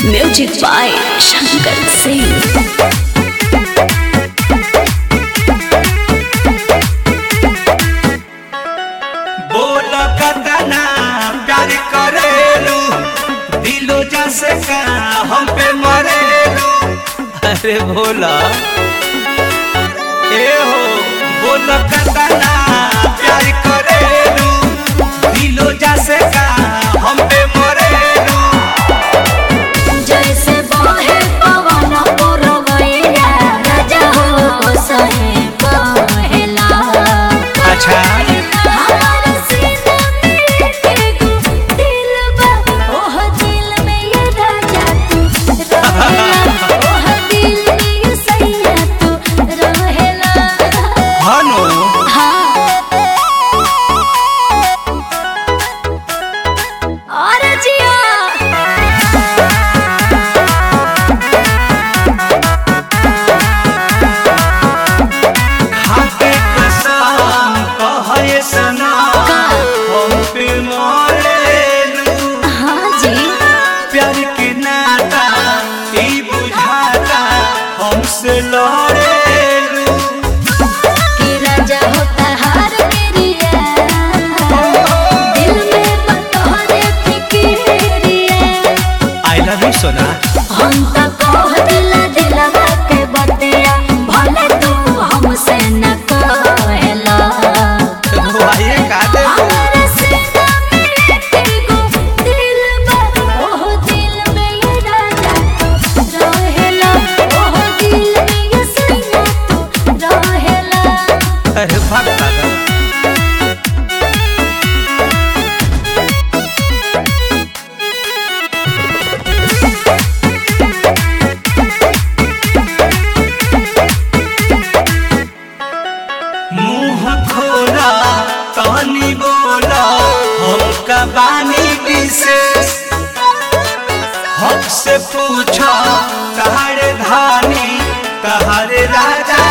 music by Shankar Singh बोल कतना प्यार करेलू दिलो जैसे का हम पे मरेलू अरे भोला ए हो बोल कतना प्यार करेलू दिलो जैसे का हम पे मरेलू जैसे बहे पवन पुरवैया राजा हो सहे बहेला अच्छा हमार सीना में एगो दिल बा ओह दिल में ये राजा तू रहेला ओह दिल में ये सैया तू रहेला हनो हाँ और जिया खाके कसम कहे सना हम पे मरेलू हाँ जी प्यार के नाता ई बुझाता हमसे लड़ेलू कि राजा होता हार मेरिया दिल में बतौरे फिकिरिया आई लव यू सोना हम तो कह दिला दिलवा के बतिया भले तू हमसे न कहला वाये का दे हमारे सीना में एगो दिल बा ओह दिल में ये राजा तू रहेला ओह दिल में ये सैया तू रहेला अरे भाग दादा मुंह खोला तनी बोला हमका बानी विशेष हक से पूछा तहारे धानी तहारे राजा